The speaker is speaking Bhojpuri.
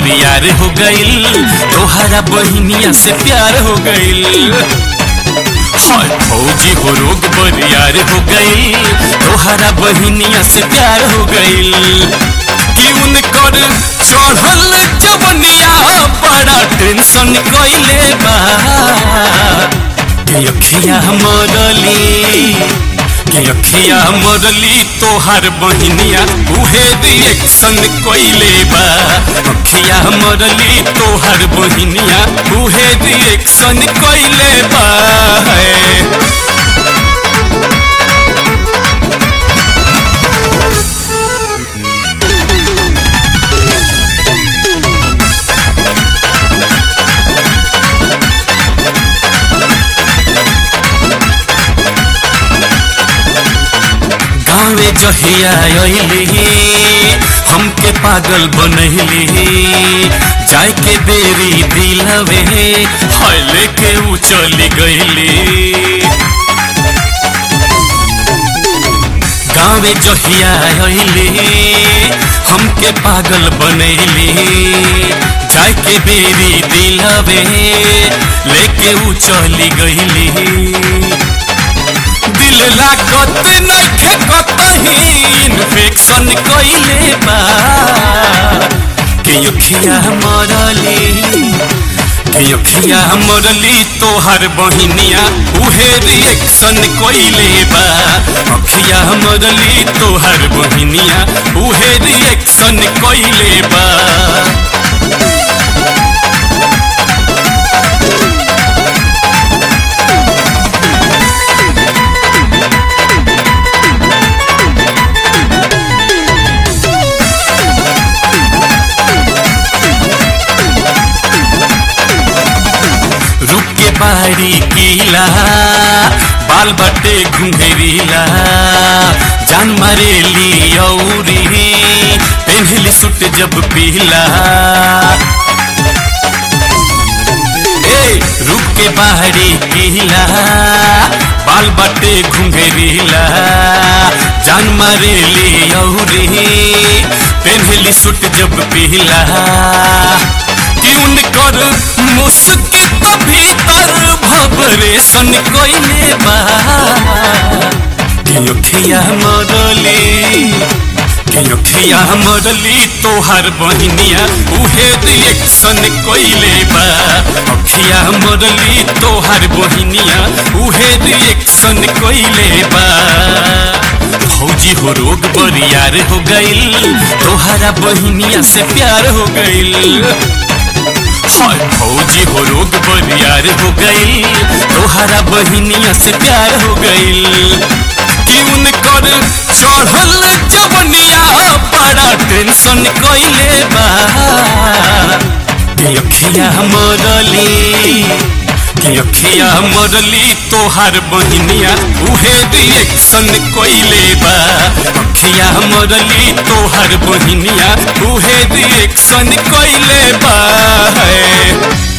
बरियार हो गईल तोहरा बहिनिया से प्यार हो गईल हाय फौजी हो रोग बरियार हो गईल तोहरा बहिनिया से प्यार हो गईल कि उनकर चढ़ल जवनिया बड़ा टेंशन कइले बा के अखिया मरली के अखिया मरली तोहार बहिनिया उहे रिएक्शन कइले बा अखिया मरली तोहार बहिनिया उहे रिएक्शन कइले बा है गाँवे जहिया अइली हमके पागल बनैली जाय के बेरी दिलवे हाय लेके उ चली गईली गाँवे जहिया अइली हमके पागल बनैली जाय के बेरी दिलवे लेके उ चली गईली दिल लागत नइखे कतही इन्फेक्शन कइले बा के अखिया मरली के अखिया मरली तोहर बहिनिया उहे रिएक्शन कइले बा अखिया मरली तोहर बहिनिया उहे रिएक्शन कइले बा रुक के बारी कीला बाल बटे घुंघरीला जान मारेली औरी पेन्हली सुट जब पीला ए रुक के बारी कीला बाल बटे घुंघरीला जान मारेली औरी पेन्हली सुट जब पीला कि उनकर मुस्की तो भीतर भबरेशन कइले बा कि अखिया मरली कि अखिया मरली तोहार बहिनिया उहे रिएक्शन कइले बा अखिया मरली तोहार बहिनिया उहे रिएक्शन कइले बा फौजी हो रोग बरियार हो गईल तोहरा बहिनिया से प्यार हो गईल हाय फौजी हो रोग बरियार हो गईल तोहरा बहिनिया से प्यार हो गईल कि उनकर चढ़ल जवनिया बड़ा टेंशन कइले बा के अखिया मरली के अखिया मरली तोहार बहिनिया उहे रिएक्शन कइले बा अखिया मरली तोहार बहिनिया उहे रिएक्शन कइले बा है